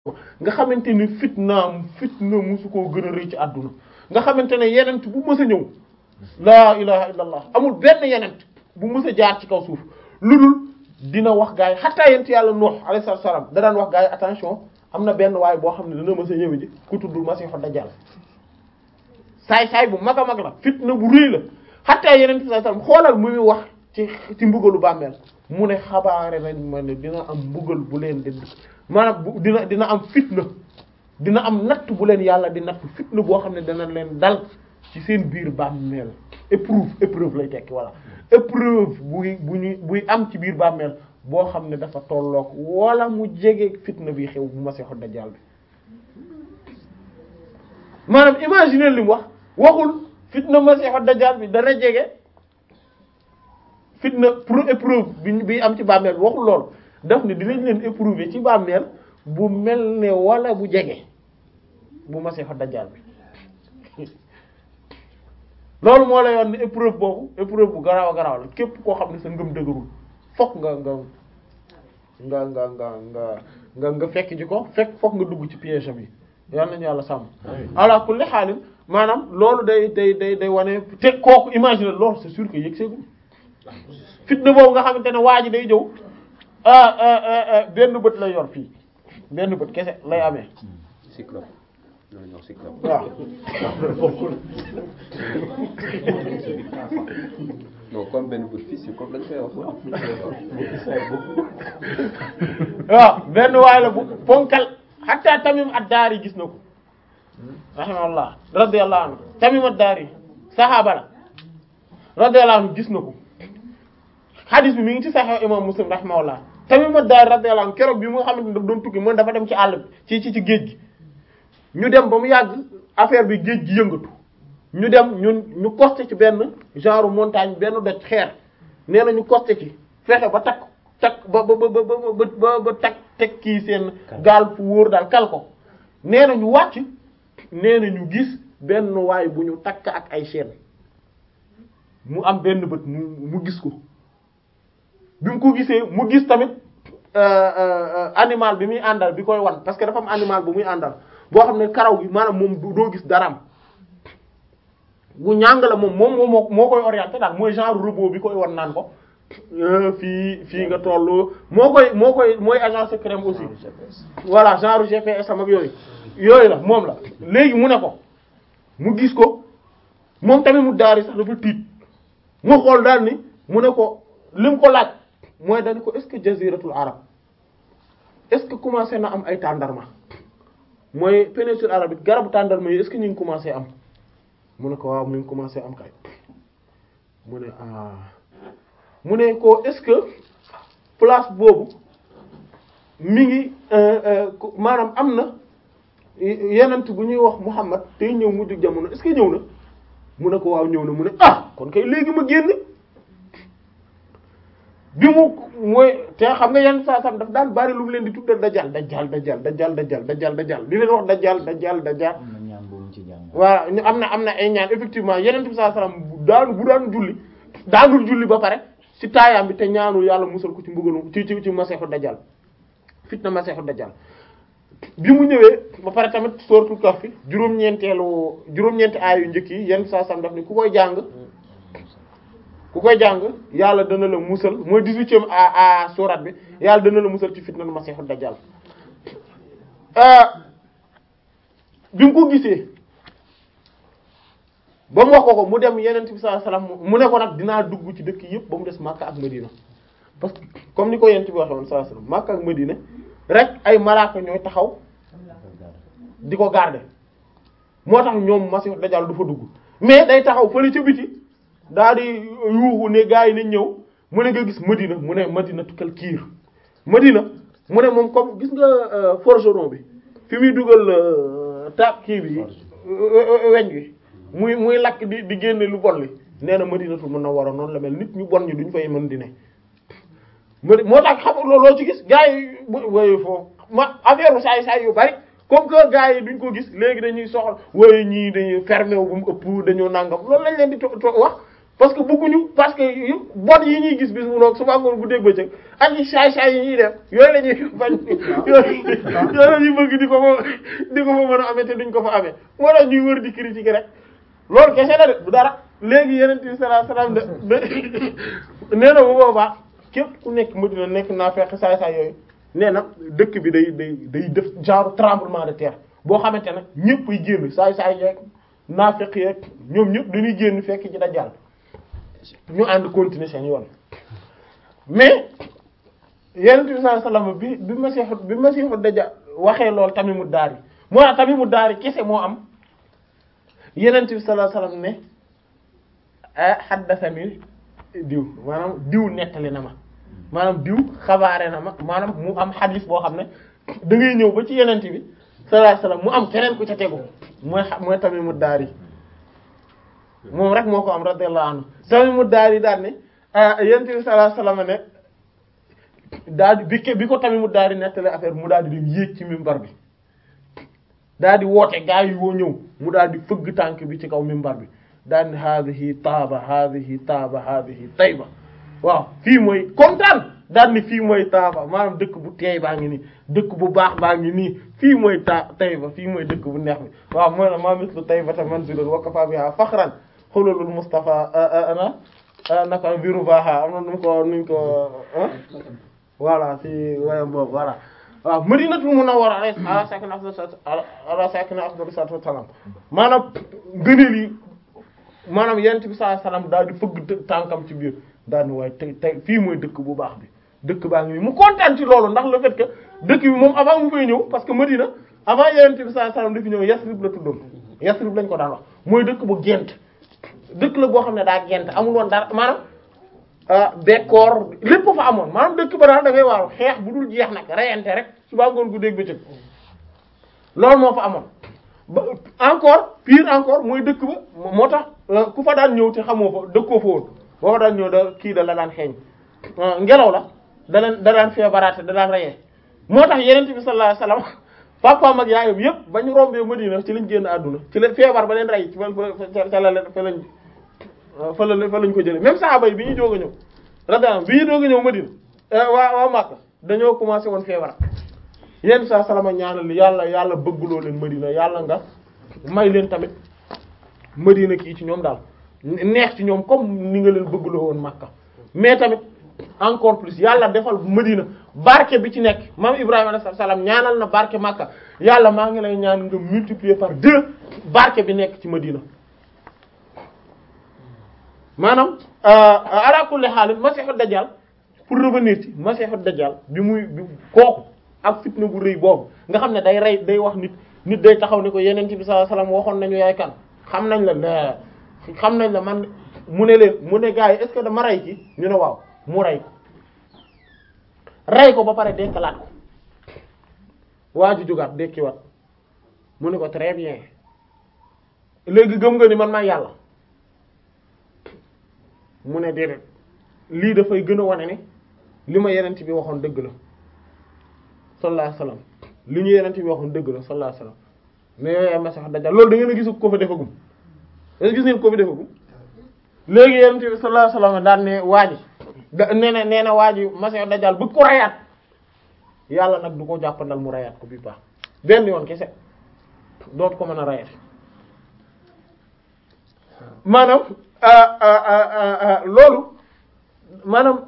nga xamante ni fitnaam fitna musu koo gën a rëy ci àdduna nga xamante ne yenent bu mës a ñëw laa ilaha illa allah amul benn yenent bu mës a jaar ci kaw suuf lu dul dina wax gaa yi xataa yent yàlla Nuh alayhi salaam da daan wax gaa yi attention am na benn waay boo xam ne dana mës a ñëw ji ku tudd Masiixu Dajjal saay saay bu mag a mag la fitna bu rëy la xataa yenent sallallahu alayhi wasallam xoolal muy wax ci ci mbugalu bàmmeel mu ne xabaare nañ ma ne dina am mbugal bu leen di maanaam bu dina dina am fitna dina am natt bu leen yàlla di natt fitna boo xam ne dana leen dal ci seen biir bàmmeel épreuve épreuve lay tekki voilà épreuve buy bu ñuy buy am ci biir bàmmeel boo xam ne dafa tollook wala mu jege fitna bi xew bu Masiixu Dajjal bi maanaam imaginer li mu wax waxul fitna Masiixu Dajjal bi dana jege fitna pour épreuve bi bi am ci bàmmeel bi waxul loolu daf ne dinañ leen éprouver ci bàmmeel bu mel ne wala bu jege bu Masiixu Dajjal bi loolu moo lay yoon ne épreuve boobu épreuve bu garaaw a garaaw la képp koo xam ne sa ngëm dëgërul fokk nga nga nga nga nga nga nga nga fekk ji ko fekk fokk nga dugg ci piège am yi yal nañu yàlla sàmm ala kulli xaalin maanaam loolu day day day day wane te kooku imaginer loolu c'est sûr que yëg seegul fitna boobu nga xamante ne waa ji day jëw benn bët lay yor fii benn bët kese lay amee cyclope loolu ñoo cyclope waaw non comme benn bët fii cyclope lañ koy wax waaw benn waay la bu ponkal hatta Tamim ad-Dari gis na ko rahimahullah radiyallahu anhu Tamim ad-Dari saxaaba la radiyallahu anhu gis na ko hadis bi mi ngi ci Sahih imam Muslim rahimahullah Tamim ad-Dari radiyallahu anhu keroog bi mu nga xamante ne daf doon tukki mën dafa dem ci àll bi ci ci ci géej gi ñu dem ba mu yàgg affaire bi géej gi yëngatu ñu dem ñun ñu costé ci benn genre montagne benn doj xeer nee na ñu costé ci fexe ba takk takk ba ba ba ba ba ba takk teg kii seen gaal fu wóor daal kal ko nee na ñu wàcc nee na ñu gis benn waay bu ñu takk ak ay chaîne mu am benn bët mu mu gis ko bi mu ko gisee mu gis tamit animal bi muy àndal bi koy wan parce que dafa am animal bu muy àndal boo xam ne karaw gi maanaam moom doo gis daraam bu ñàng la moom moom moo moo koy orienté daal mooy genre robot bi koy wan naan ko fii fii nga toll moo koy moo koy mooy agent secret aussi voilà genre GPS am ak yooyu yooyu la moom la léegi mu ne ko mu gis ko moom tamit mu daari sax dafa tiit mu xool daal ni mu ne ko lim ko laaj mooy dañu ko est-ce que jaziratul arab est-ce que commencé na am ay tàndarma mooy péninsule arabique garabu tàndarma yi est-ce que ñu ngi commencé am mu ne ko waaw mu ngi commencé am kay mu ne ah mu ne ko est-ce que place boobu mi ngi maanaam am na yenent bu ñuy wax Muhammad tey ñëw mujj jamono est-ce que ñëw na mu ne ko waaw ñëw na mu ne ah kon kay léegi ma génn bi mu mooy te xam nga yenn saa sam daf daan bari lu mu leen di tuddal dajjal dajjal dajjal dajjal dajjal dajjal dajjal di leen wax dajjal dajjal dajjal am na ñaan boobu ci jàng. waaw ñu am na am na ay ñaan effectivement yeneen bi saa salaam bu daanu bu daan julli daanul julli ba pare ci taayaam bi te ñaanul yàlla musal ko ci mbugalu ci ci ci maseexu dajjal fitna maseexu dajjal bi mu ñëwee ba pare tamit suratul kahf juróom-ñeenteelu juróom-ñeenti aay yu njëkk yi yenn saa sam daf ni ku koy jàng ku koy jàng yàlla dana la musal mooy dix-huitième a a surat bi yàlla dana la musal ci fitna maseexu dajjal bi mu ko gisee ba mu wax ko ko mu dem yeneen bi sallallahu alayhi wasallam mu ne ko nag dinaa dugg ci dëkk yëpp ba mu des Makka ak Medina parce que comme ni ko yeneen bi waxee woon sallallahu alayhi wasallam Makka ak Medina rek ay malaaka ñooy taxaw di ko garder moo tax ñoom Masiix Dajjal du fa dugg mais day taxaw fële ca biti daal di yuuxu ne gars yi nañ ñëw mu ne nga gis Medina mu ne Medina tukkal kiir Medina mu ne moom comme gis nga forgeron bi fi muy dugal taab kii bi weñ gi muy muy lakk di di génne lu bon li nee na Madinatul Munawwara noonu la mel nit ñu bon ñi duñ fay mën di ne madi moo tax xam nga loo ci gis gars yi bu woye foofu ma affaire saay saay yu bari comme que gars yi duñ ko gis léegi dañuy soxla woye ñii dañuy fermé wu bu mu ëpp dañoo nàngam loolu lañ leen di to to wax parce que bëgguñu parce que yu bon yi ñuy gis bis mu noog suba ngoon bu dégg bëccëg ak yi saay-saay yi ñuy def yooyu la ñuy bañ yooyu yooyu la ñuy bëgg di ko fa di ko fa mën a amee te duñ ko fa amee moo tax ñuy wër di critiquer rek loolu kese la de du dara léegi yeneen bi sallallahu alayhi wasallam de nee na bu boobaa képp ku nekk Madina nekk naa fekk saay-saay yooyu nee na dëkk bi day day day def genre tremblement de terre boo xamante ne ñëpp ay génn saay-saay yeeg naafeq yeeg ñoom ñëpp dañuy génn fekk ci dajjal ñu ànd continuer seen yoon mais yenent bi sallallahu alayhi wasallam bi bi masiixu bi masiixu dajjal waxee loolu Tamimu Daari moo tax Tamimu Daari kese moo am yenent bi sallallahu alayhi wasallam ne haddathani diw maanaam diw nettali na ma maanaam diw xabaare na ma maanaam mu am xadis boo xam ne da ngay ñëw ba ci yenent bi sallallahu alayhi wasallam mu am keneen ku ca tegu mooy mooy Tamimu Daari moom rek moo ko am radiyallahu anhu Tamimu Daari daal ne yenent bi sallallahu alayhi wasallam ne daal di bi bi ko Tamimu Daari nettali affaire mu daal di dem yéeg ci mimbar bi daal di woote gaa yi woo ñëw mu daal di fëgg tànk bi ci kaw mimbar bi daal di haadihi taaba haadihi taaba haadihi tayba waaw fii mooy kontaan daal ni fii mooy taaba maanaam dëkk bu teey baa ngi nii dëkk bu baax baa ngi nii fii mooy ta tayba fii mooy dëkk bu neex bi waaw mooy la maa mislu taybata manzilun wa kafa biha fakhran xululul mustafa ana naka biru baaxa am na nu mu ko nuñ ko voilà si wayam boobu voilà waaw madinatul munawwara ala sakina ala sakina afdalu salatu wassalam maanaam ngëneel yi maanaam yent bi sallallahu alayhi wasallam daal di fëgg tànkam ci biir daal di waaye tey tey fii mooy dëkk bu baax bi dëkk baa ngi nii mu kontaan ci loolu ndax le fait que dëkk bi moom avant mu fay ñëw parce que Madina avant yent bi sallallahu alayhi wasallam dafi ñëw Yasrib la tuddoon Yasrib lañ ko daan wax mooy dëkk bu gent dëkk la boo xam ne daa gent amul woon dara maanaam bekkoor lépp fa amoon maanaam dëkk ba daal da ngay waaw xeex bu dul jeex nag reyante rek suba ngoon gu dégg bëccëg loolu moo fa amoon ba encore pire encore mooy dëkk ba moo tax ku fa daan ñëw te xamoo fa dëkkoo fa woon boo fa daan ñëw da kii da la daan xeeñ ngelaw la da leen da daan feebaraate da daan reyee moo tax yenente bi sallallahu alayhi wasallam papaam ak yaayam yëpp ba ñu rombee Madina ci lañ génn àdduna ci la feebar ba leen rey ci fa ca la leen fa lañ fa la fa lañ ko jëlee même saxaaba yi bi ñu doog a ñëw radiyallahu bi ñu doog a ñëw Madina waa waa Makka dañoo commencé woon feebar yenn saa salama ñaanal li yàlla yàlla bëggloo leen Madina yàlla nga may leen tamit Madina kii ci ñoom daal neex ci ñoom comme ni nga leen bëggloo woon Makka mais tamit encore plus yàlla defal Madina barke bi ci nekk maam Ibrahima alayhi salaam ñaanal na barke Makka yàlla maa ngi lay ñaan nga multiplier par deux barke bi nekk ci Madina maanaam ala kulli haal masiixu dajjal pour revenir ci masiixu dajjal bi muy bi kooku ak fitna bu rëy boobu nga xam ne day rey day wax nit nit day taxaw ni ko yeneen ci bi sallallahu alayhi wasallam waxoon nañu yaay kan xam nañ la la xam nañ la man mu ne leen mu ne gars yi est-ce que dama rey ci ñu ne waaw mu rey ko rey ko ba pare dekkalaat ko waa ju jógaat dekkiwaat mu ne ko très bien léegi gëm nga ni man maa yàlla mu ne déedéet lii dafay gën a wane ne li ma yenent bi waxoon dëgg la sallallahu alayhi wasallam li ñu yenent bi waxoon dëgg la sallallahu alayhi wasallam mais yooyu ay masiix dajjal loolu da ngeen a gisu ko fa defagum da gis ngeen ko fi defagum léegi yenent bi sallallahu alayhi wasallam daan ne waa ji da nee na nee na waa ji masiix dajjal bëgg ko rayaat yàlla nag du ko jàppandal mu rayaat ko bi baax benn yoon kese dootu ko mën a rayaat maanaam loolu maanaam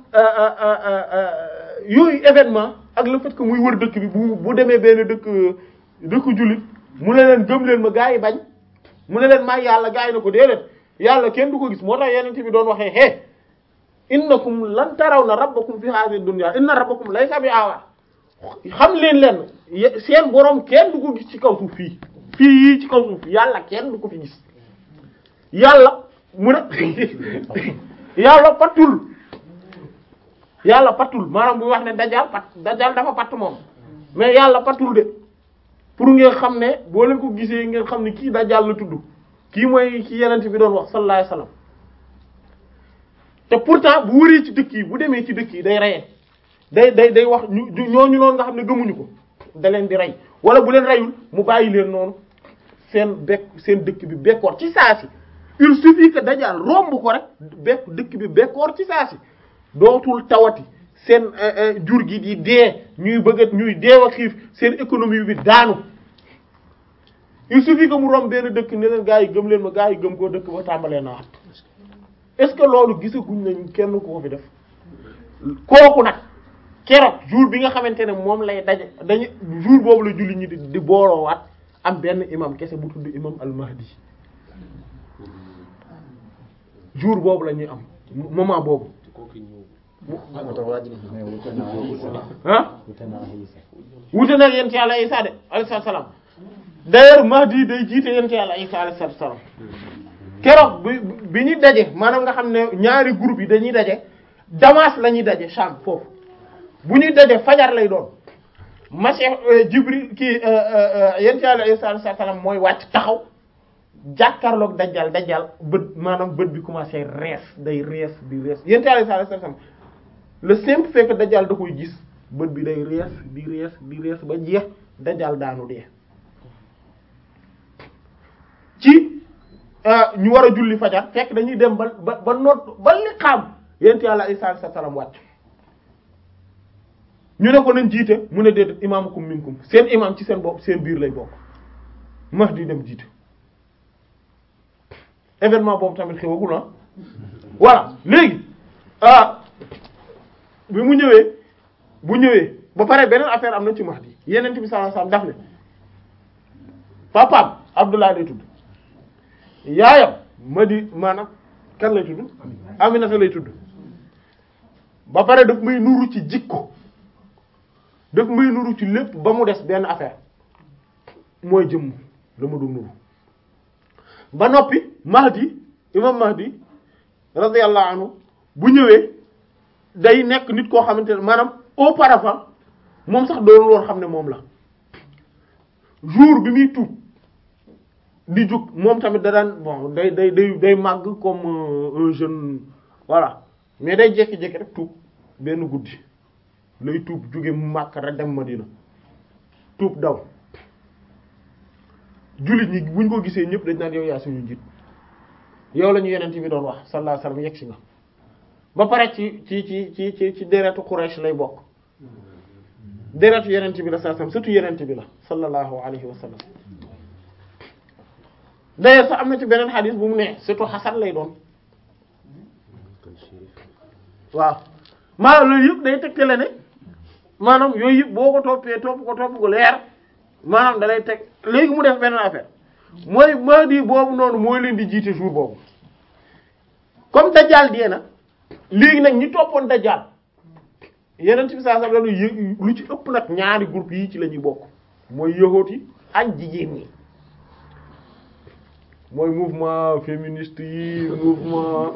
yooyu événement ak le fait que muy wër dëkk bi bu bu demee benn dëkk dëkk jullit mu ne leen gëm leen ma gaa yi bañ mu ne leen maa yàlla gaa yi na ko déedéet yàlla kenn du ko gis moo tax yeneen bi doon waxee hee innakum lan tarawna rabbakum fi hadhihi dunya inna rabbakum laysa bi awa xam leen leen seen borom kenn du ko gis ci kaw suuf fii fii yii ci kaw suuf yàlla kenn du ko fi gis yàlla mu ne yàlla patul yàlla patul maanaam bu wax ne dajal pat dajal dafa patt moom mais yàlla patul de pour ngeen xam ne boo leen ko gisee ngeen xam ne kii dajal la tudd kii mooy ki yenent bi doon wax sallallahu alayhi wasallam te pourtant bu wëree ci dëkk yi bu demee ci dëkk yi day reyee day day day wax ñu ñooñu noonu nga xam ne gëmuñu ko da leen di rey wala bu leen reyul mu bàyyi leen noonu seen bekk seen dëkk bi bekkoor ci saa si il suffit que dajal romb ko rek bekk dëkk bi bekkoor ci saa si dootul tawati seen jur gi di dee ñuy bëgg ñuy deew a xiif seen économie bi daanu il suffit que mu romb benn dëkk ne leen gaa yi gëm leen ma gaa yi gëm koo dëkk ba tàmbalee na wat est-ce que loolu gisaguñ nañ kenn ku ko fi def kooku nag keroog jour bi nga xamante ne moom lay daje dañu jour boobu la julli ñi di di booloowaat am benn imam kese bu tudd imam al-Mahdi jour boobu la ñuy am moment boobu ah wute nag yent yàlla Isa de alayhi salaam d'ailleurs Mahdi day jiite yent yàlla Isa alayhi salaam keroog bi bi ñu daje maanaam nga xam ne ñaari groupe yi dañuy daje Damas la ñuy daje Sham foofu bu ñuy daje fajar lay doon Masih Jibril kii yent yàlla Isa alayhi salaam mooy wàcc taxaw jàkkaarloog dajjal dajjal bët maanaam bët bi commencé rees day rees di rees yent yàlla Isa alayhi salaam le simple fait que dajjal da koy gis bët bi day rees di rees di rees ba jeex dajjal daanu dee ci ñu war a julli fajar fekk dañuy dem ba ba ba noot ba li xam yent yàlla Isa alayhi salaam wàcc ñu ne ko nañ jiite mu ne déedéet imaamukum minkum seen imaam ci seen bopp seen biir lay bokk Mahdi dem jiite événement boobu tamit xewagul ah voilà léegi ah bi mu ñëwee bu ñëwee ba pare beneen affaire am na ci Mahdi yeneen bi sallallahu alayhi wasallam daf ne papaam Abdullah lay tudd yaayam Mahdi maanaam kan lay tudd Aminata lay tudd ba pare daf may nuru ci jikko daf may nuru ci lépp ba mu des benn affaire mooy jëmm la ma doon nuru ba noppi Mahdi imam Mahdi radiyallahu anhu bu ñëwee day nekk nit koo xamante ne maanaam auparavant moom sax doon loon xam ne moom la jour bi muy tuub di jóg moom tamit da daan bon day day day day màgg comme un jeune voilà mais day jékki-jékki rek tuub benn guddi lay tuub jóge Makka rek dem Madina tuub daw jullit ñi buñ ko gisee ñëpp dañ naan yow yaa suñu njiit yow la ñu yeneen bi doon wax sallallahu alayhi wasallam yegg si nga ba pare ci ci ci ci ci ci deretu Quraysh lay bokk deretu yeneen bi la sallallahu alayhi wasallam surtout yeneen bi la sallallahu alayhi wasallam d'ailleurs sax am na ci beneen xadis bu mu ne surtout Hasan lay doon waaw maanaam loolu yëpp day tegtale ne maanaam yooyu yëpp boo ko toppee topp ko topp ko leer maanaam da lay teg léegi mu def beneen affaire mooy Mahdi boobu noonu mooy leen di jiite jour boobu comme Dajjal dee na léegi nag ñi toppoon Dajjal yeneen ci saa sax lañu yë lu ci ëpp nag ñaari groupe yi ci la ñuy bokk mooy yahuud yi ak jigéen ñi mooy mouvement féministe yi mouvement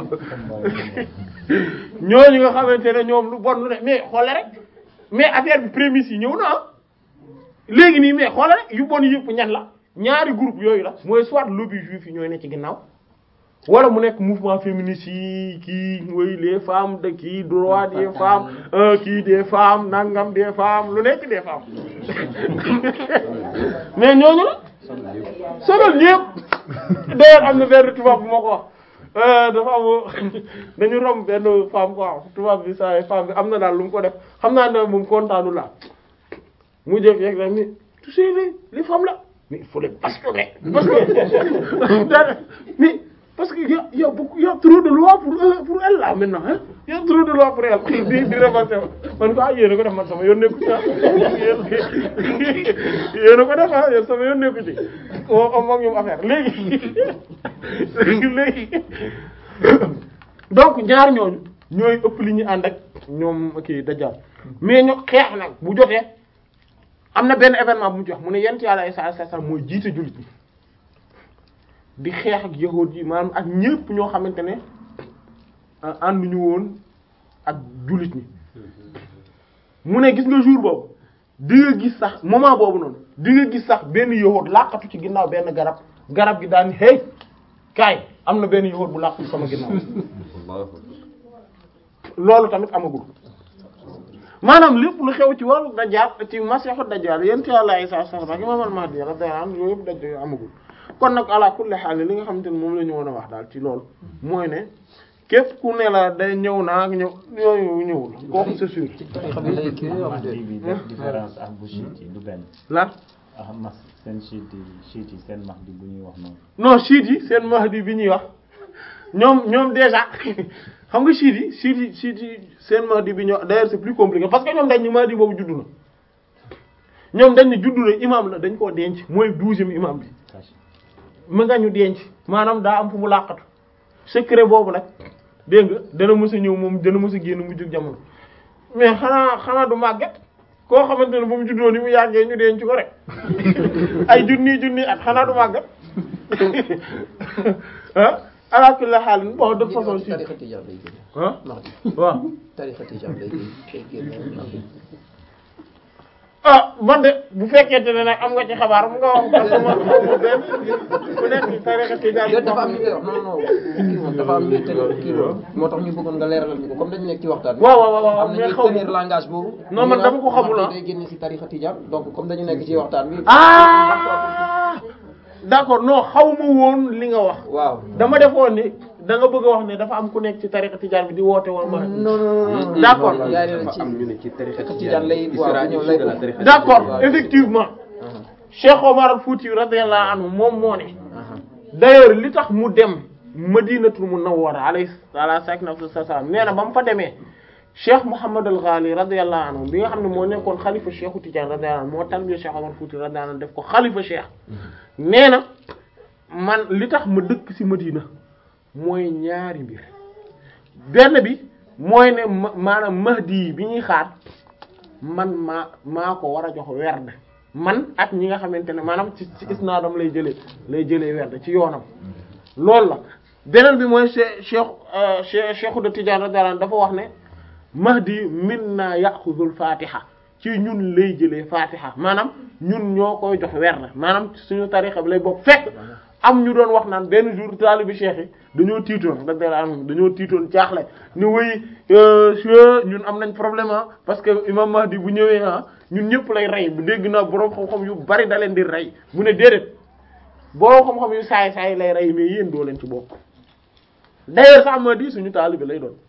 ñooñu nga xamante ne ñoom lu bon lu ne mais xoole rek mais affaire bi prémisse yi ñëw na ah léegi nii mais xoole rek yu bon yëpp ñan la ñaari groupe yooyu la mooy soit lobby juif yi ñooy ne ci ginnaaw wala mu nekk mouvement féministe yi kii mooy les femmes de kii droit des femmes kii des femmes nangam des femmes lu nekk des femmes mais ñooñu la sonal ñëpp d'ailleurs am na benn tubaab bu ma ko wax dafa am dañu romb benn femme quoi tubaab bi saa femme bi am na daal lu mu ko def xam naa ne moom kontaanu la mu jëf yeeg rek ni tu sais les les femmes là mais il faut les bastonner parce que da mais parce que y a y a beaucoup y a trop de lois pour eux pour elle là maintenant hein y a trop de lois pour elle di di remonter man ko ah yéen a ko def man sama yoon nekku ci ah yéen a ko def ah yéen sama yoon nekku ci o am ak ñoom affaire léegi léegi donc ñaar ñooñu ñooy ëpp li ñu ànd ak ñoom kii Dajjal mais ñu xeex nag bu jotee am na benn événement bu mu jox mu ne yent yàlla Isa alayhi salaam mooy jiite jullit ñi di xeex ak yahuud yi maanaam ak ñépp ñoo xamante ne ànduñu woon ak jullit ñi mu ne gis nga jour boobu di nga gis sax moment boobu noonu di nga gis sax benn yahuud làqatu ci ginnaaw benn garab garab gi daan hey kaay am na benn yahuud bu làqatu sama ginnaaw loolu tamit amagul maanaam lépp lu xew ci wàllu dajjal ci masiixu dajjal yent yàlla Isa sallallahu ak imam al-Mahdi radiyallahu anhu yooyu yëpp daj amagul kon nag ala kulli xaal li nga xamante ne moom la ñu mën a wax daal ci loolu mooy ne képp ku ne la day ñëw naa ak ñëw yooyu ñëwul kooku c'est sûr ci tarixa bi lay kii am Mahdi de bi def différence ak bu chiite yi du benn lan ah mas seen chiite yi chiite yi seen Mahdi bu ñuy wax noonu non chiite yi seen mahdi bi ñuy wax ñoom ñoom déjà xam nga chiite yi chiite yi chiite yi seen mahdi bi ñuy wax d'ailleurs c'est plus compliqué parce que ñoom dañ ni mahdi boobu juddu na ñoom dañ ni juddu na imam la dañ koo denc mooy douzième imam bi caché mu nga ñu denc maanaam daa am fu mu làqatu secret boobu nag dégg nga dana mës a ñëw moom dana mës a génn mu jug jamono mais xanaa xanaa du màgget koo xamante ne ba mu juddoo ni mu yàggee ñu denc ko rek ay junni junni at xanaa du màgget ah ala kulli haal bon de façon ci si tarixa tijaan lay génn ah Mahdi waaw tarixa tijaan lay génn lay génn Mahdi ah man de bu fekkente ne nag am nga ci xabaar mu nga wax parce que man xaw ma benn ku nekk ci tariqa tijaan déet dafa am ñu koy wax non non kii moom dafa am ñuy tenir kii boobu moo tax ñu bëggoon nga leeralal ñu ko comme dañu nekk ci waxtaan bi waaw waaw waaw am na mais ñuy xaw tenir ma langage boobu Non, man ñu dama naan ko xamul, Mahdi ah. day génn ci tarixa tijaan donc comme dañu nekk ci waxtaan bi ah d'accord non xaw ma woon li nga wax waaw dama defoon ni da nga bëgg a wax ne dafa am ku nekk ci tariqa tijaan bi di woote woon ma non non non D'accord. yaa ngi dafa ci am ñu ne ci tarixa Tijaan lay- il waaw, sera bu ñëw issu lay de la bokk. tarixa d'accord waaw. effectivement Cheikh Omar Fouti radiyallahu anhu moom moo ne d'ailleurs li tax mu dem Madinatul Munawwara alayhi ala sakinatu salaam nee na ba mu fa demee Cheikh Mouhamad al Ghali radiyallahu anhu bi nga xam ne moo nekkoon xalifa Cheikhu Tidiane radiyallahu anhu moo tarbiya Cheikh Omar Fouti radiyallahu anhu def ko xalifa Cheikh nee na man li tax ma dëkk ci Madina mooy ñaari mbir benn bi mooy ne ma maanaam Mahdi bi ñuy xaar man maa maa ko war a jox werd man ak ñi nga xamante ne maanaam ci ci isnaadam lay jëlee lay jëlee werd ci yoonam loolu la beneen bi mooy che cheikh che cheikhu de Tidiane radiyallahu anhu dafa wax ne Mahdi minna yaxuzul fatiha ci ñun lay jëlee fatiha maanaam ñun ñoo koy jox werd maanaam suñu tarixa bi lay bokk fekk am ñu doon wax naan benn jour taalibi cheikh yi dañoo tiitoon radiyallahu anhum dañoo tiitoon jaaxle ni wéy che ñun am nañ problème ah parce que imam Mahdi bu ñëwee ah ñun ñëpp lay rey bu dégg naa boroom xam-xam yu bari da leen di rey mu ne déedéet boroom xam-xam yu saay saay lay rey mais yéen doo leen ci bokk d'ailleurs sax Mahdi suñu taalibi lay doon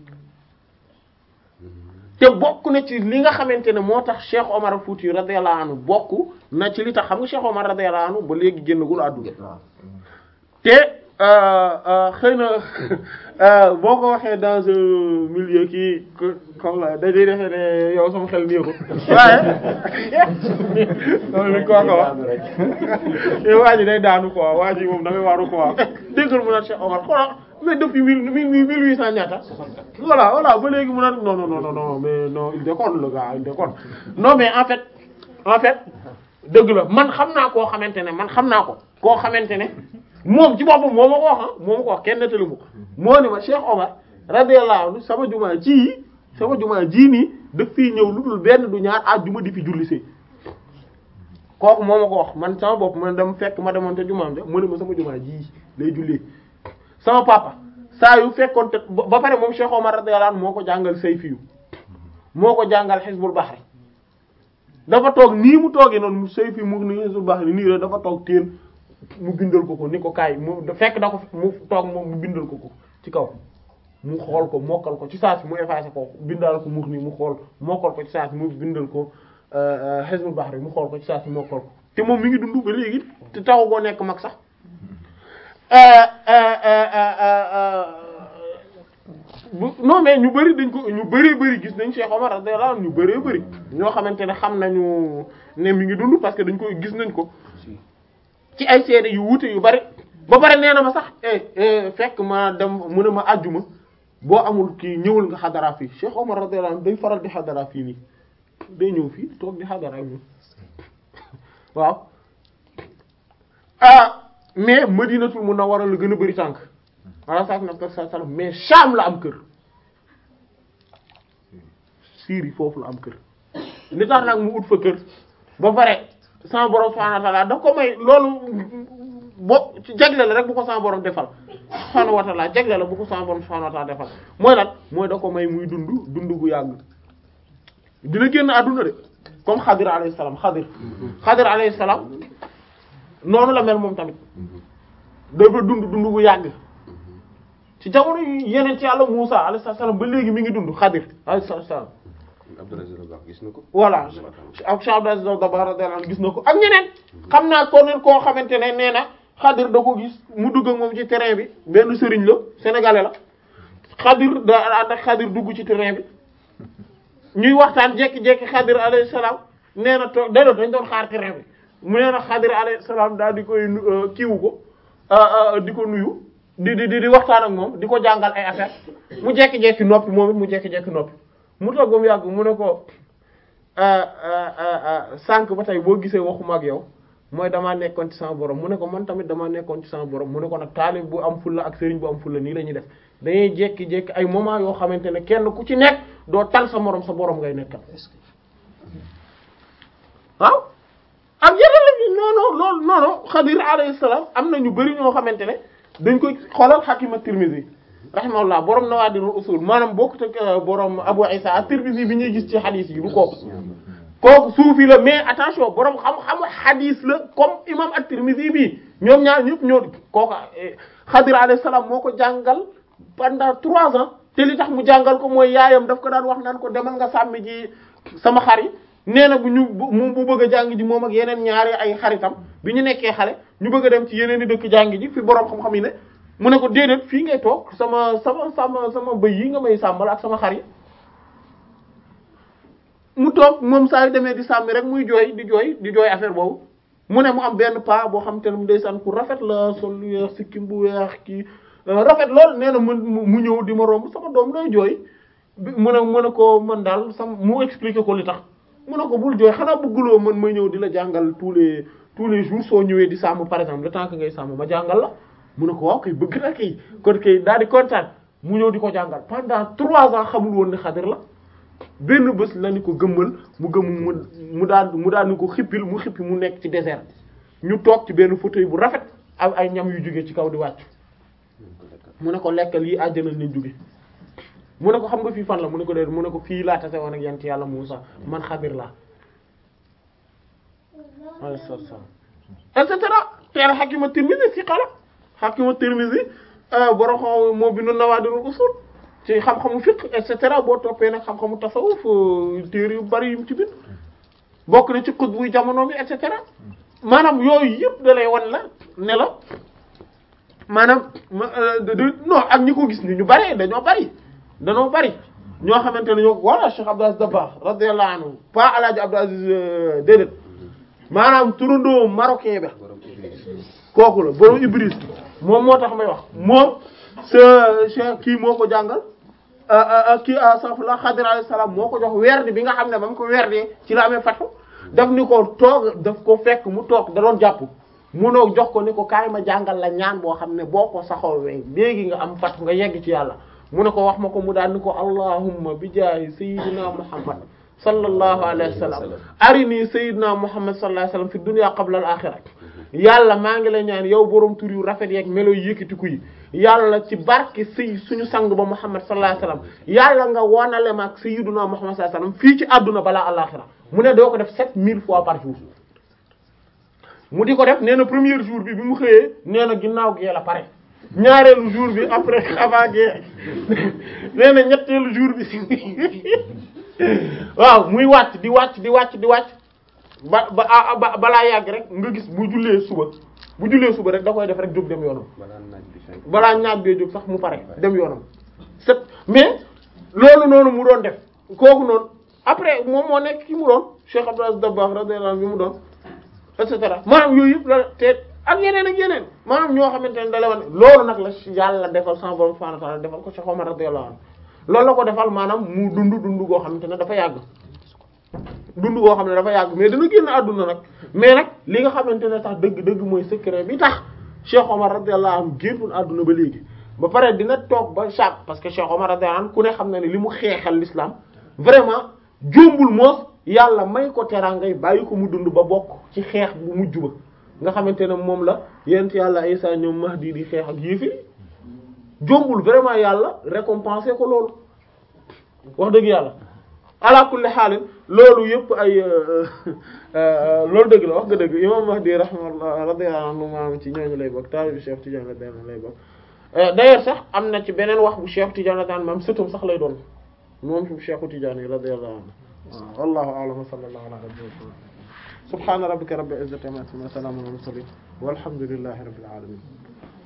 te bokk na ci li nga xamante ne moo tax Cheikh Omar Fouti radiyallahu anhu bokk na ci li tax xam nga Cheikh Omar radiyallahu anhu ba léegi génnagul àdduna te xëy na boo ko waxee dans un milieu kii comme la dañuy defee ne yow sama xel neexul waaye loolu lañ ko wax yow waa ji day daanu quoi waa ji moom da ngay waaru quoi déggal mu naan Cheikh Omar xoolal mais depuis mille mille mille huit cent ñaata voilà voilà ba léegi mu naan non non non non mais non il déconne le gars il déconne non mais en fait en fait dëgg la man xam naa koo xamante ne man xam naa ko koo xamante ne moom ci boppam moo ma ko wax ah moo ma ko wax kenn nettali mu ko moo ne ma Cheikh Omar radiyallahu anhu sama jumaa ji sama jumaa ji nii daf fii ñëw lu dul benn du ñaar àjjuma di fi julli see kooku moo ma ko wax man sama bopp man dem fekk ma demoon te jumaam ja mu ne ma sama jumaa ji lay jullee sama papa saa yu fekkoon te ba pare moom Cheikh Omar radiyallahu anhu moo ko jàngal sayfiyu moo ko jàngal Hizbul Bahri dafa toog nii mu toogee noonu mu sayfiyu mu ni Hizbul Bahri nii rek dafa toog téen mu bindal ko ko ni ko kaay mu fekk da ko mu toog moom mu bindal ko ko ci kaw mu xool ko mokkal ko ci saa si mu effacé ko bindal ko mu ni mu xool mokkal ko ci saa si mu bindal ko Hizbul Bahri mu xool ko ci saa si mokkal ko te moom mi ngi dund ba léegi te taxu koo nekk mag sax bu non mais ñu bari dañ ko ñu bari bari gis nañ Cheikh Omar radiyallahu anhu ñu bari bari ñoo xamante ne xam nañu ne mi ngi dund parce que dañ koy gis nañ ko ci ay seede yu wuute yu bari ba pare nee na ma sax eh fekk ma dem mu ne ma àjjuma boo amul kii ñëwul nga xadara fii Cheikh Omar radiyallahu anhu day faral di xadara fii nii day ñëw fii toog di xadara ak ñun waaw ah mais Madinatul Munawwara la gën a bari tànk ala saak na sa salam mais Sham la am kër Syrie foofu la am kër li tax nag mu ut fa kër ba pare sama borom subhanahu wa ta'ala daf ko may loolu bo ci jagle la rek bu ko sama borom defal subhanahu wa ta'ala jagle la bu ko sama borom subhanahu wa ta'ala defal mooy lan mooy da ko may muy dund dund gu yàgg dina génn àdduna de comme Xadir alayhi salaam Xadir Xadir alayhi salaam noonu la mel moom tamit dafa dund dund bu yàgg ci jamono yi yeneen ci yàlla Muusa alayhi salaam ba léegi mi ngi dund Xadir alayhi salaam Abdou Aziz Dabakh gis na ko. voilà ak Cheikh Abdou Aziz Dabakh radiyallahu anhu gis na ko ak ñeneen xam naa ko neen koo xamante ne nee na Xadir da ko gis mu dugg ak moom ci terrain bi benn sëriñ la sénégalais la Xadir da ànd ak Xadir dugg ci terrain bi ñuy waxtaan jekki-jekki Xadir alayhi salaam nee na to déedéet dañ doon xaar terrain bi mu nee na Xadir alayhi salaam daal di koy nu- kiiwu ko di ko nuyu di di di waxtaan ak moom di ko jàngal ay affaire mu jekki-jekki noppi moom it mu jekki-jekki noppi mu toog ba mu yàgg mu ne ko sànq ba tey boo gisee waxuma ak yow mooy damaa nekkoon ci sama borom mu ne ko man tamit damaa nekkoon ci sama borom mu ne ko nag taalib bu am fulla ak sëriñ bu am fulla nii la ñuy def dañuy jékki-jékki ay moment yoo xamante ne kenn ku ci nekk doo tal sa morom sa borom ngay nekkal waaw ak yeneen la fi non non loolu non non Xadir alayhi salaam am na ñu bari ñoo xamante ne dañ koy xoolal Hakim at-Tirmidhi rahimahullah borom Nawaadirul Usul maanaam bokkut ak borom Abu Isa at-Tirmidhi bi ñuy gis ci hadith yi du kooku. kooku suufi la mais attention borom xam-xamu hadith la comme imam at-Tirmidhi bi ñoom ñaar ñëpp ñoo kooku Xadir alayhi salaam moo ko jàngal pendant trois ans te li tax mu jàngal ko mooy yaayam daf ko daan wax naan ko demal nga sàmmi ji sama xar yi nee na bu ñu mu bu bëgg a jàng ji moom ak yeneen ñaari ay xaritam bi ñu nekkee xale ñu bëgg a dem ci yeneen i dëkk jàng ji fi borom xam-xam yi ne mu ne ko déedéet fii ngay toog sama sama sama sama bëy yi nga may sàmmal ak sama xar yi mu toog moom saa yu demee di sàmmi rek muy jooy di jooy di jooy affaire boobu mu ne mu am benn paa boo xam te ne mu ndeysaan ku rafet la sol lu weex sikkim bu weex kii rafet lool nee na mu mu ñëw di ma romb sama doom looy jooy mu ne mu ne ko man daal sama mu expliquer ko li tax mu ne ko bul jooy xanaa bëgguloo man may ñëw di la jàngal tous les tous les jours soo ñëwee di sàmm par exemple le temps que ngay sàmm ma jàngal la mu ne ko waaw kay bëgg na kay kon kay daal di kontaan mu ñëw di ko jàngal pendant trois ans xamul woon ne Xadir la benn bés la ni ko gëmmal mu gëmm mu mu daal mu daal ni ko xippil mu xippi mu nekk ci désert ñu toog ci benn fauteuil bu rafet ak ay ñam yu jóge ci kaw di wàcc mu ne ko lekkal yi àjjana lañ jóge mu ne ko xam nga fii fan la mu ne ko déedéet mu ne ko fii laa tase woon ak yant yàlla Muusa man Xadir laa alayhi salaam et cetera teel Hakim at-Tirmidhi si xala Hakim at-Tirmidhi borom xam moo bindu Nawaadirul Usul ci xam-xamu fiqh et cetera boo toppee nag xam-xamu tasawuf téere yu bari yu ci bind bokk na ci xut buy jamono bi et cetera maanaam yooyu yëpp da lay wan la ne la maanaam non ak ñi ko gis ni ñu bari dañoo bari dañoo bari ñoo xamante ne ñoo walla Cheikh Abdou Aziz Dabakh radiyallahu anhu pas Alaaji Abdou Aziz déedéet maanaam turandoo marocain ba kooku la borom Ibris moom moo tax may wax moom sa Cheikh kii moo ko jàngal kii safla Xadir alayhi salaam moo ko jox werd bi nga xam ne ba mu ko werdee ci la amee fatu daf ni ko toog daf ko fekk mu toog da doon jàpp munoo jox ko ni ko kaay ma jàngal la ñaan boo xam ne boo ko saxoowee léegi nga am fatu nga yegg ci yàlla mu ne ko wax ma ko mu daal ni ko allahumma bi jaahi sayyidina muhammad sallallahu alayhi wa sallam arini sayyidina muhammad sallallahu alayhi wa sallam fi dunya qabla al akhirah yàlla maa ngi lay ñaan yow borom tur yu rafet yeeg melo yu yëkkatiku yi yàlla ci barke sëy suñu sang ba muhammad sallallahu alayhi wa sallam yàlla nga wonale ma ak sayyidina muhammad sallallahu alayhi wa sallam fii ci àdduna balaa al-akhirah mu ne doo ko def sept mille fois par jour mu di ko def nee na premier jour bi bi mu xëyee nee na ginnaaw gee la pare ñaareelu jour bi après avant gee nee na ñetteelu jour bi waaw muy wàcc di wàcc di wàcc di wàcc ba ba ba balaa yàgg rek nga gis bu jullee suba bu jullee suba rek da koy def rek jóg dem yoonam balaa naaj bi fenk. balaa ñaag bee jóg sax mu pare dem yoonam c'est mais loolu noonu mu doon def kooku noonu après moom moo nekk ki mu doon Cheikh Abdou Aziz Dabakh radiyallahu anhu bi mu doon et cetera maanaam yooyu yëpp la te ak yeneen ak yeneen maanaam ñoo xamante ne da la wan loolu nag la yàlla defal sama borom subhanahu wa ta'ala defal ko Cheikh Omar radiyallahu anhu loolu la ko defal maanaam mu dund dund goo xamante ne dafa yàgg dund goo xam ne dafa yàgg mais dana génn àdduna nag mais nag li nga xamante ne tax dëgg-dëgg mooy secret bi tax Cheikh Omar radiyallahu anhu génnul àdduna ba léegi ba pare dina toog ba chaque parce que Cheikh Omar radiyallahu anhu ku ne xam na ne li mu xeexal l'islam vraiment jombul moos yàlla may ko teraangay bàyyi ko mu dund ba bokk ci xeex bu mujj ba nga xamante ne moom la yent yàlla Isa ñoom Mahdi di xeex ak yéefiri jombul vraiment yàlla récompenser ko loolu wax dëgg yàlla ala kulli xaalin loolu yëpp ay loolu dëgg la wax nga dëgg imam Mahdi rahimahullah radiyallahu anhu maam ci ñooñu lay bokk taalibu Cheikh Tidiane la daan lay bokk d'ailleurs sax am na ci beneen wax bu Cheikh Tidiane la daan maam sëtum sax lay doon moom fi Cheikh Tidiane radiyallahu anhu waaw wallahu a'lam wa sallallahu ala nabiyyina subhana rabbika rabbil izzati amma yasifun wa salamun ala al mursalin walhamdulillahi rabbil alamin